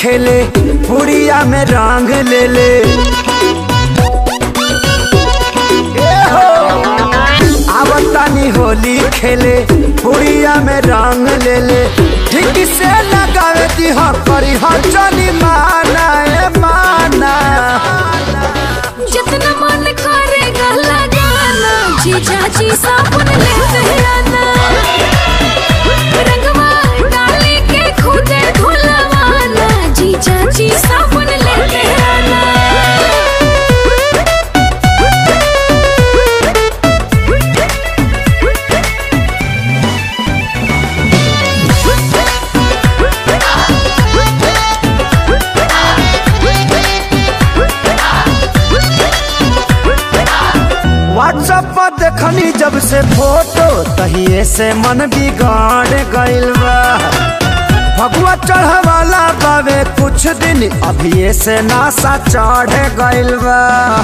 खेले पुड़िया में रंग ले ले ए हो आवतानी होली खेले पुड़िया में रंग ले ले ठीक से लगावे दी हो करी हो चली माना ए माना जितना मन करेगा लगाना जीजा जी साबुन लेते आना रंगवा डाली के खुदे धुलवाना जीजा जी साबुन लेते आना व्हाट्सएप पर देखनी जब से फोटो तहिए से मन बिगाड़ गइल बा भगवा चढ़वाला बावे कुछ दिन अभिये से नासा चढ़ गइल बा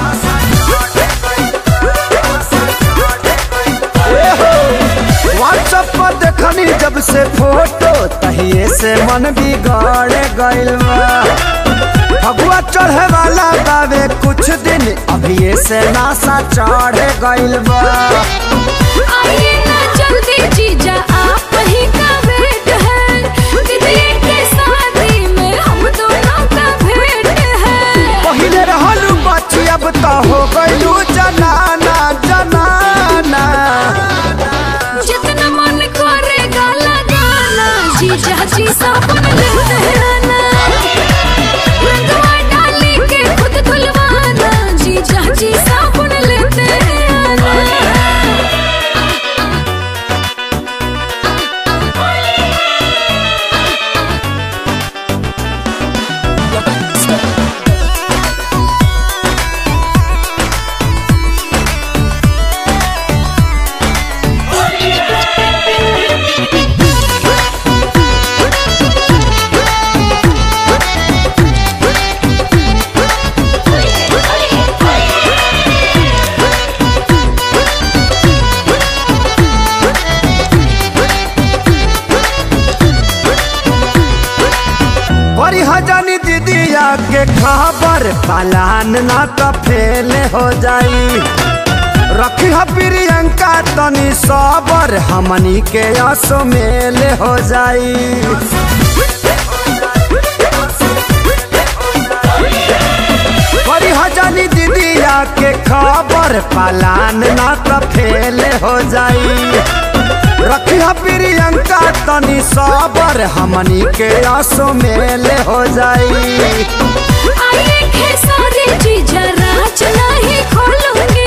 व्हाट्सएप पर देखनी जब से फोटो तहिए से मन बिगाड़ गइल बा भगवा चढ़े वाला बावे कुछ दिन अभिये से नासा चढ़ गइल बा आइए ना जल्दी जीजा आप ही का वेट है दीदी के शादी में हम दोनों का भेंट है पहिले रहलू बच्ची अब तो हो गइलू जनाना जनाना जितना मन करेगा लगाना जीजा जी साबुन लेते आना रंगवा डाली के खुद धुलवाना जीजा जी साबुन लेते आना बड़ी हजानी दीदिया के खबर पलान ना तो फेल हो जाई रखी ह प्रियंका तनी सबर हमनी के असो मेल हो जाई बड़ी हजानी दीदिया के खबर पलान ना तो फेल हो जाई रखी ह प्रियंका तनी सबर हमनी के आसो मेल हो जाई आइए खेसारी जीजा राज नहीं खोलूंगी